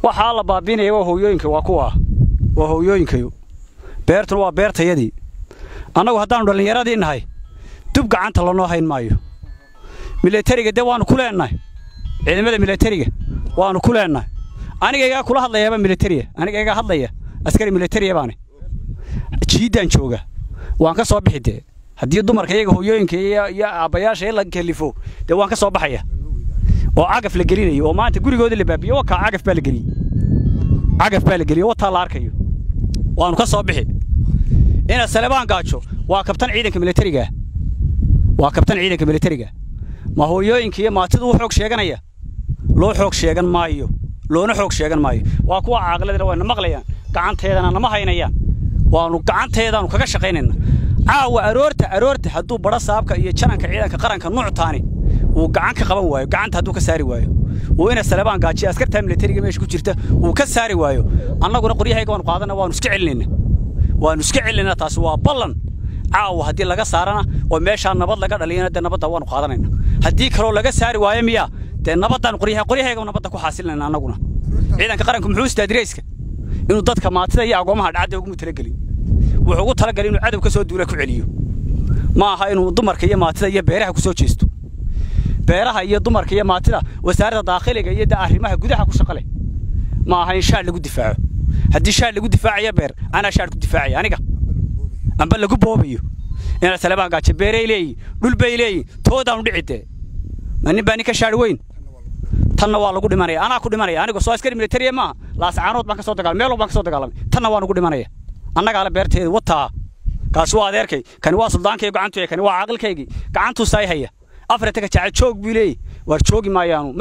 waxaa la baabiinaya waa hooyooyinka waa kuwa waa hooyooyinkayo beertuna waa beertayadii annagu haddaannu dhallinyaradii nahay dub gacanta lanoo hayn maayo milatariga dee waannu ku leennahay ciidamada milatariga waannu ku leennahay anigaygaa kula hadlayaaba milatariya anigaygaa hadlaya askari milatariya baane jiiddaan jooga waan ka soo bixi dee haddii dumarka iyaga hooyooyinka iyo aabbayaasha la kalifo dee waan ka soo baxaya oo cagaf la gelinayo oo maanta gurigoodii la baabiyo wakaa cagaf baa la geliyey cagaf baa la geliyey wataa la arkayo waannu ka soo bixi ina salebaan gaajo waa kabtan ciidanka milatarigaa waa kabtan ciidanka milatariga ma hooyooyinka iyo maatidu u xoog sheeganaya loo xoog sheegan maayo loona xoog sheegan maayo waa kuwa caaqladina wayna maqlayaan gacanteedana nama haynayaan waannu gacanteedaannu kaga shaqaynayna caawa aroorta aroorta hadduu badho saabka iyo jananka ciidanka qaranka nuuctaani uu gacan ka qaban waayo gacanta hadduu ka saari waayo uu ina salebaan gaajiya askartaa milatariga meesha ku jirta uu ka saari waayo annaguna qoryahayga waanu qaadana waannu iska celinayna waannu iska celinayna taasi waa ballan caawa haddii laga saarana oo meeshaa nabad laga dhaliyana dee nabadda waannu qaadanayna haddii kaloo laga saari waayo miyaa dee nabaddaan qoryaha qoryahayga nabadda ku xaasilinayna annaguna ciidanka qaranku muxuu istaa dirayska inuu dadka maatida iyo agoomaha dhacadda ugu talagelin wuxuu ugu talagalay inuu cadow ka soo duula ku celiyo ma aha inuu dumarka iyo maatida iyo beeraha ku soo jeesto beeraha iyo dumarka iyo maatida wasaaradda daakhiliga iyo arrimaha gudaha ku shaqo leh ma aha in shaadh lagu difaaco haddii shaadh lagu difaacayo beer anaa shaadh ku difaacaya aniga amba lagu boobayo ina salebaan gaajo beeray leeyihin dhul bay leeyihin toodaanu dhici dee ma nin baa nin ka shaadh weyn tanna waa lagu dhimanaya anaa ku dhimanaya anigu soo askari militariya maaha laascaanood baan ka soo dagaalamay meel baan ka soo dagaalamay tanna waa nugu dhimanaya annagaale beerteeda wataa kaasi waa adeerkay kani waa suldaankay gacantu kani waa caaqilkaygii gacantuu saay haya afarta ka jacel joog buu leeyahy waar joogi maayaanu